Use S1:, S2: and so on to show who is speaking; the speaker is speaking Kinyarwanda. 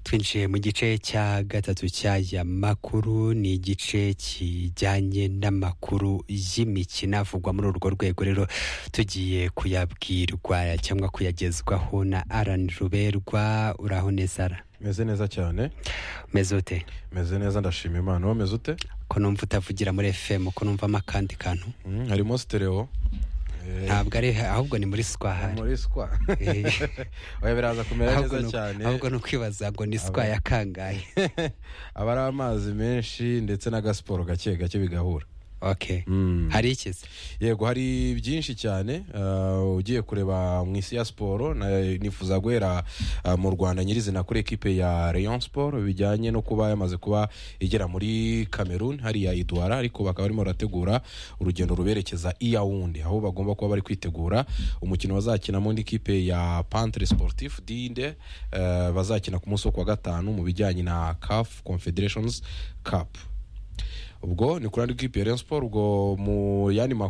S1: twinjiye mu gice cya gatatu cy'aya makuru ni igice kijyanye n'amakuru y'imikino avugwa muri urwo rwego rero tugiye kuyabwirwa cyangwa kuyagezwaho na arani ruberwa uraho neza ara
S2: meze neza cyane
S1: umeze ute
S2: meze neza ndashima imana wowe meze ute
S1: ko numva utavugira muri fm ko numvamo akandi kantu
S2: Mm, harimo sitereo Eh,
S1: ntabwo ari ahubwo ni muri swahari
S2: muri swa
S1: Eh.
S2: oya biraza kumera
S1: ahubwo
S2: neza
S1: ni-
S2: cyane
S1: ahubwo ni ukwibaza ngo ni swa ya kangahe
S2: aba ari amazi menshi ndetse n'agasiporo gake gake bigahura
S1: okay
S2: Mm.
S1: hari ikiza
S2: yego hari byinshi cyane uh, ugiye kureba mu isi ya siporo na- nifuza guhera uh, mu rwanda nyirizina kuri ekipe ya rayon sport bijyanye no kuba yamaze kuba igera muri cameroon hariya idwara ariko bakaba barimo barategura urugendo ruberekeza i yawundi aho bagomba kuba bari kwitegura umukino bazakinamo n'ikipe ya pantre sportif dinde uh, bazakina ku munsi wo ku wa gatanu mu bijyanye na caf confederations cup ubwo ni kuri andi kipe ya rayon sport ubwo mu yandi makuru